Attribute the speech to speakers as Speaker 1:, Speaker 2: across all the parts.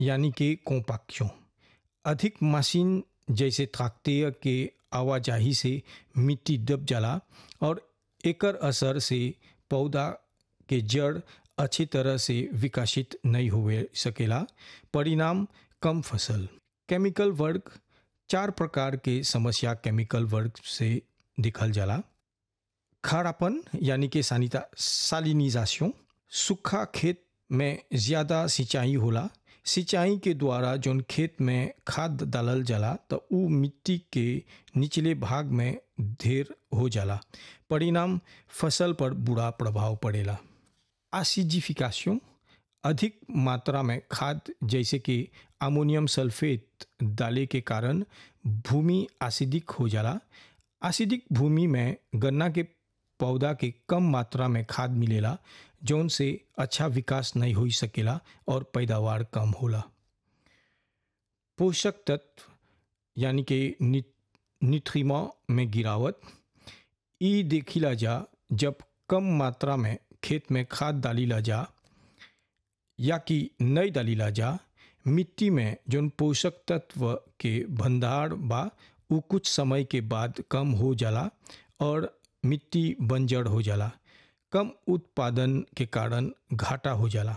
Speaker 1: यानी कि कॉम्पैक्शन अधिक मशीन जैसे ट्रैक्टर के आवाजाही से मिट्टी दब जाला और एकर असर से पौधा के जड़ अच्छी तरह से विकसित नहीं हुए सकेला परिणाम कम फसल केमिकल वर्ग चार प्रकार के समस्या केमिकल वर्ग से दिखल जाला खारापन यानी कि सानिता सालिनिजाशन सूखा खेत में ज़्यादा सिंचाई होला सिंचाई के द्वारा जौन खेत में खाद डालल जाला तो उ मिट्टी के निचले भाग में ढेर हो जाला परिणाम फसल पर बुरा प्रभाव पड़ेला एसिडिफिकेशन अधिक मात्रा में खाद जैसे कि अमोनियम सल्फेट डाले के कारण भूमि एसिडिक हो जाला एसिडिक भूमि में गन्ना के पौधा के कम मात्रा में खाद मिलेला जौन से अच्छा विकास नहीं हो सकेला और पैदावार कम होला पोषक तत्व यानी कि न्यूट्रिमा में गिरावट ई देखिला जा जब कम मात्रा में खेत में खाद डालीला जा या कि नहीं डालीला जा मिट्टी में जौन पोषक तत्व के भंडार बा उ कुछ समय के बाद कम हो जाला और मिट्टी बंजर हो जाला कम उत्पादन के कारण घाटा हो जाला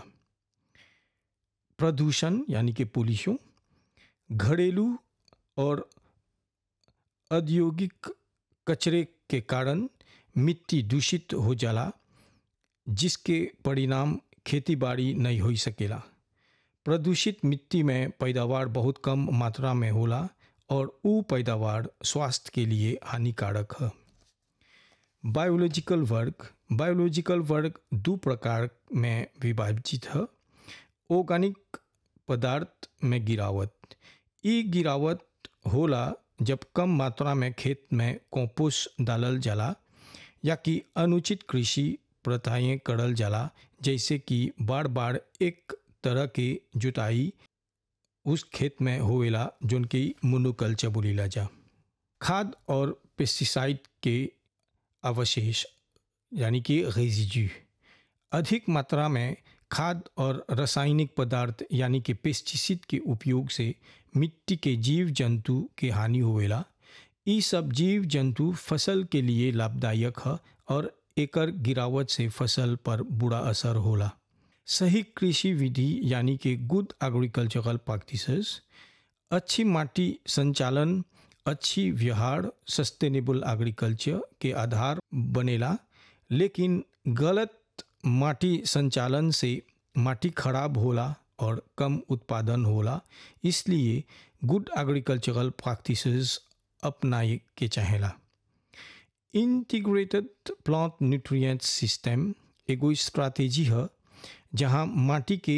Speaker 1: प्रदूषण यानी कि पोल्यूशन घरेलू और औद्योगिक कचरे के कारण मिट्टी दूषित हो जाला जिसके परिणाम खेती बाड़ी नहीं हो सकेला प्रदूषित मिट्टी में पैदावार बहुत कम मात्रा में होला और उ पैदावार स्वास्थ्य के लिए हानिकारक है बायोलॉजिकल वर्ग बायोलॉजिकल वर्ग दो प्रकार में विभाजित है ऑर्गेनिक पदार्थ में गिरावट ई गिरावट होला जब कम मात्रा में खेत में कंपोस्ट डालल जाला या कि अनुचित कृषि प्रथाएं करल जाला जैसे कि बार बार एक तरह के जुताई उस खेत में होवेला जोन की मोनोकल्चर बोलीला जा खाद और पेस्टिसाइड के अवशेष यानी कि रेजिड्यू अधिक मात्रा में खाद और रासायनिक पदार्थ यानी कि पेस्टिसाइड के उपयोग से मिट्टी के जीव जंतु के हानि होवेला ये सब जीव जंतु फसल के लिए लाभदायक है और एकर गिरावट से फसल पर बुरा असर होला सही कृषि विधि यानी कि गुड एग्रीकल्चरल प्रैक्टिसेस अच्छी माटी संचालन अच्छी व्यवहार सस्टेनेबल एग्रीकल्चर के आधार बनेला लेकिन गलत माटी संचालन से माटी खराब होला और कम उत्पादन होला इसलिए गुड एग्रीकल्चरल प्रैक्टिसेस अपनाए के चाहेला इंटीग्रेटेड प्लांट न्यूट्रिएंट सिस्टम एगो स्ट्रैटेजी है जहाँ माटी के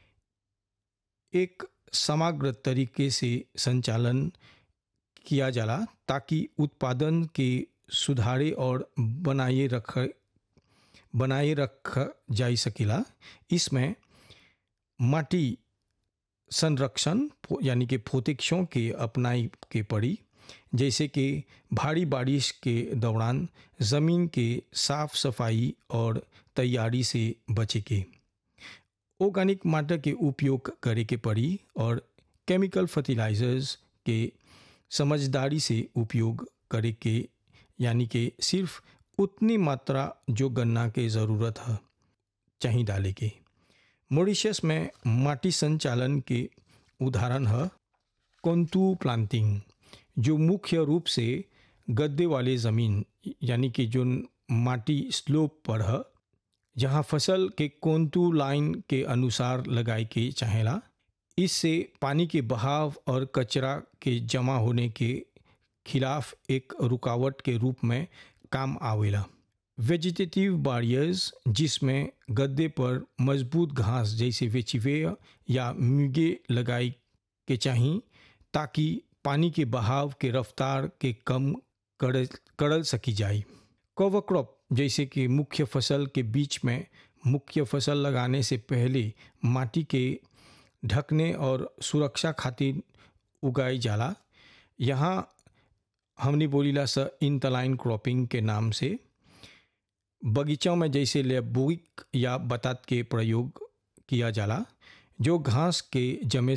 Speaker 1: एक समग्र तरीके से संचालन किया जाला ताकि उत्पादन के सुधारे और बनाए रख बनाए रख जा सकेला इसमें माटी संरक्षण यानी कि प्रोटेक्शन के अपनाई के पड़ी जैसे कि भारी बारिश के दौरान ज़मीन के साफ सफाई और तैयारी से बचे के ऑर्गेनिक माटर के उपयोग करे के पड़ी और केमिकल फर्टिलाइजर्स के समझदारी से उपयोग करे के यानी कि सिर्फ उतनी मात्रा जो गन्ना के ज़रूरत है चाहिए डाले के मॉरिशस में माटी संचालन के उदाहरण है कोंतु प्लांटिंग जो मुख्य रूप से गद्दे वाले ज़मीन यानी कि जो माटी स्लोप पर है जहाँ फसल के कोंतु लाइन के अनुसार लगाए के चाहेला इससे पानी के बहाव और कचरा के जमा होने के खिलाफ एक रुकावट के रूप में काम आवेला वेजिटेटिव बारियर्स जिसमें गद्दे पर मजबूत घास जैसे वेचिवे या म्यूगे लगाई के चाहिए ताकि पानी के बहाव के रफ्तार के कम कर करल सकी जाए कवर क्रॉप जैसे कि मुख्य फसल के बीच में मुख्य फसल लगाने से पहले माटी के ढकने और सुरक्षा खातिर उगाई जाला यहाँ हमने बोलीला स इंतलाइन क्रॉपिंग के नाम से बगीचों में जैसे लेबुइक या बतात के प्रयोग किया जाला जो घास के जमे